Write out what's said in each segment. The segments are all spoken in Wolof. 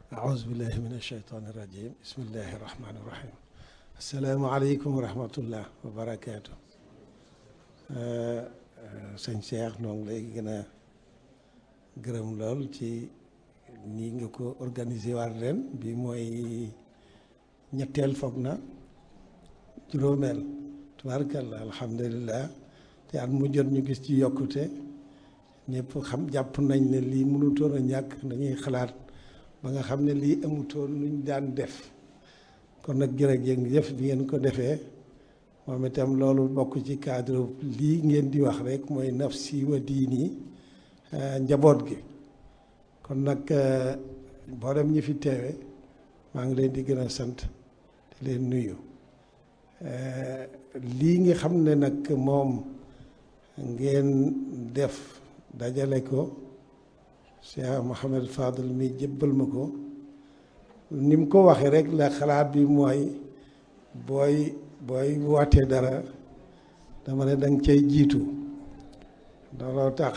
أعوذ بالله من الشيطان الرجيم بسم الله الرحمن الرحيم السلام عليكم ورحمة الله وبركاته sëñ Cheikh noo ngi lay gën a gërëm lool ci nii nga ko organiser waat ren bi mooy ñetteel foog na juróomeel tubaarkalla alhamdulilah te at mu jot ñu gis ci yokkute ñëpp xam jàpp nañ ne lii mënutoon a ñàkk dañuy xalaat ba nga xam ne lii amutoon luñ daan def kon nag jërëjëf bi ngeen ko defee moom itam loolu bokk ci cadre lii ngeen di wax rek mooy nafsi wa diini njaboot gi kon nag mboolem ñi fi teewe maa ngi leen di gën a sant te leen nuyu lii nga xam ne nag moom ngeen def dajale ko Cheikh Mouhamed Fadel mi jëbbal ma ko ni mu ko waxee rek la xalaat bi mooy booy booy wootee dara dama ne danga cay jiitu looloo tax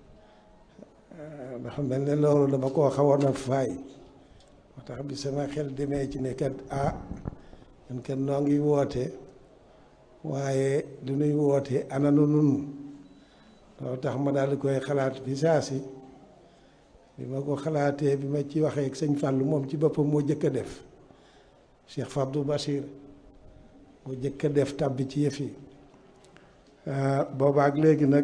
dafa mel ne loolu dama koo xawoon a faay moo tax bi sama xel demee ci ne kat ah ñun kat noo ngi woote waaye lu nuy woote ananu nun loolu tax ma daal di koy xalaat bi saa si bi ma ko xalaatee bi ma ci waxee ak sëñ Fallou moom ci boppam moo jëkk a def Cheikh Fabdou Bachir moo jëkk a def tàbbi ci yëf yi boobaak léegi nag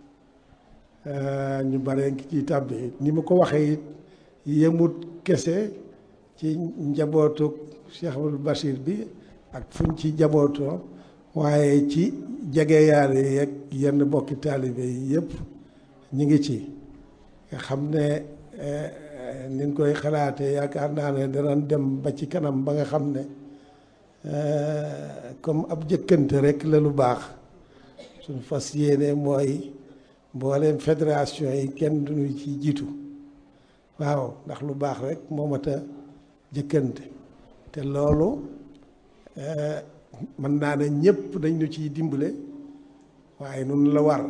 ñu bare ngi ciy tàbbi ni ma ko waxee it yemut kese ci njabootu Cheikh Abdou Bachir bi ak fuñ ci njabootoo waaye ci jege yaare yeeg yenn bokki taalibe yi yëpp ñu ngi ci nga xam ne niñ koy xalaatee yaakaar naa ne danañ dem ba ci kanam ba nga xam ne comme ab jëkkante rek la lu baax suñ fas yéene mooy mbooleem fédération yi kenn duñu ci jiitu waaw ndax lu baax rek moo mat a jëkkante te loolu mën naa ne ñëpp dañ ñu ciy dimbale waaye nun la war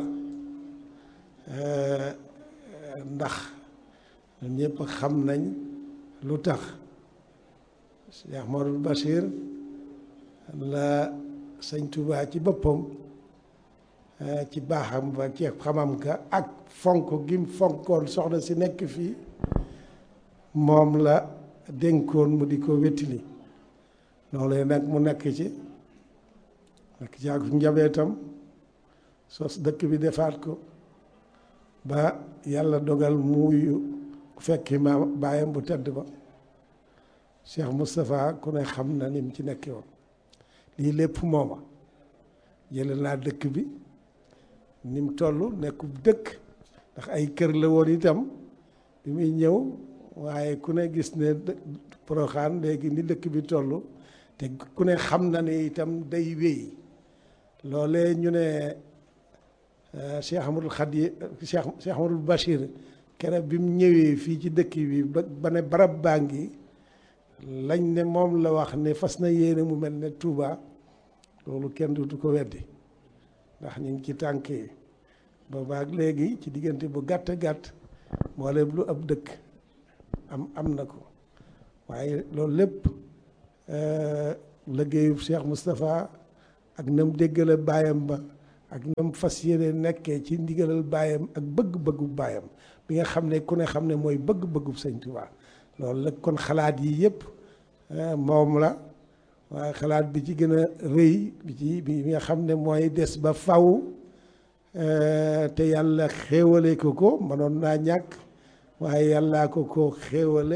ndax ñun ñëpp xam nañ lu tax Cheikh Modou Bachir la sëñ Touba ci boppam ci baaxam ba ci xamam ka ak fonk gim fonkoon soxna si nekk fii moom la dénkoon mu di ko wettili loolu nag mu nekk ci nekk ci ak njabootam sos dëkk bi defaat ko ba yàlla dogal muuyu fekki ma baayam bu tedd ba Cheikh Moustapha ku ne xam na ni mu ci nekkee woon lii lépp mooma jële naa dëkk bi ni mu toll nekkub dëkk ndax ay kër la woon itam bi muy ñëw waaye ku ne gis ne Porokhane léegi ni dëkk bi toll te ku ne xam na ne itam day wéy loolee ñu ne Cheikh Amadou Khadi Cheikh Cheikh Amadou Bachir keroog bi mu ñëwee fii ci dëkk bi ba ba ne barab baa ngi lañ ne moom la wax ne fas na yéene mu mel ne Touba loolu kenn du ko weddi ndax ñu ngi ci tànk yi boobaak léegi ci diggante bu gàtt gàtt mboolem lu ab dëkk am am na ko waaye loolu lépp liggéeyub Cheikh Moustapha ak nam déggale baayam ba ak nam fas yéene nekkee ci ndigalal baayam ak bëgg-bëggu baayam bi nga xam ne ku ne xam ne mooy bëgg-bëggub sëñ Touba loolu la kon xalaat yi yëpp moom la waaye xalaat bi ci gën a rëy bi ci bi nga xam ne mooy des ba faw te yàlla xéewale ko ko mënoon naa ñàkk waaye yàllaa ko ko xéewale